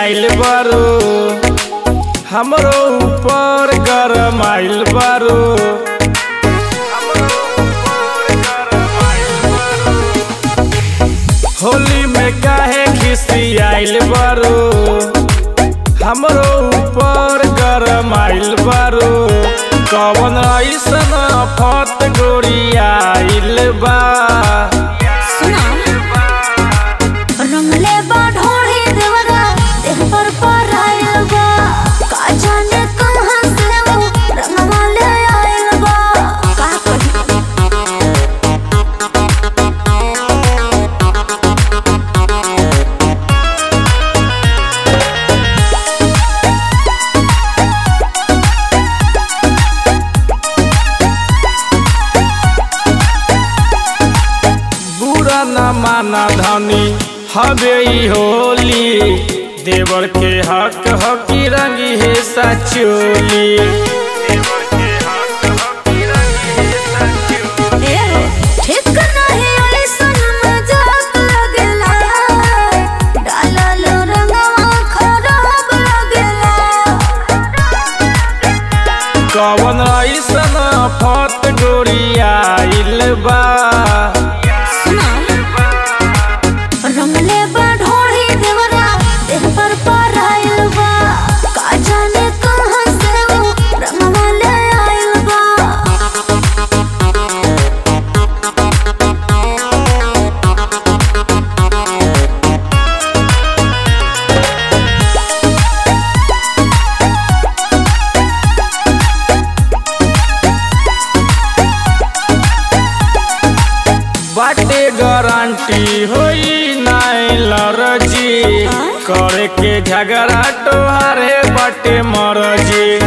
आइल बारू हमरो ऊपर गरम आइल बारू होली में काहे खिसी आइल बारू हमरो ऊपर गरम आइल बारू कवन ऐसन फत गोरी आइल बा सुना रंगले बा ढोढ़ी देवरा देह पर पर आइल बा का जाने कहाँ से वो रंगवा ले आइल बा का कही बुरा न माना धनी हवे ई होली देवर के हक हकी रंगी है सचोली ए हो ठीक नहीं ऐसन मजाक लगेला डालल रंगवा खराब लगेला कवन ऐसन फत गोरी आइल बा सुना रंगले बा ढोढ़ी देवरा देह पर पर आइल बा का जाने कहाँ से वो रंगवा ले आइल बा बाटे गारंटी होई नाई लरजी करे के झगड़ा तोहारे बाटे मरजी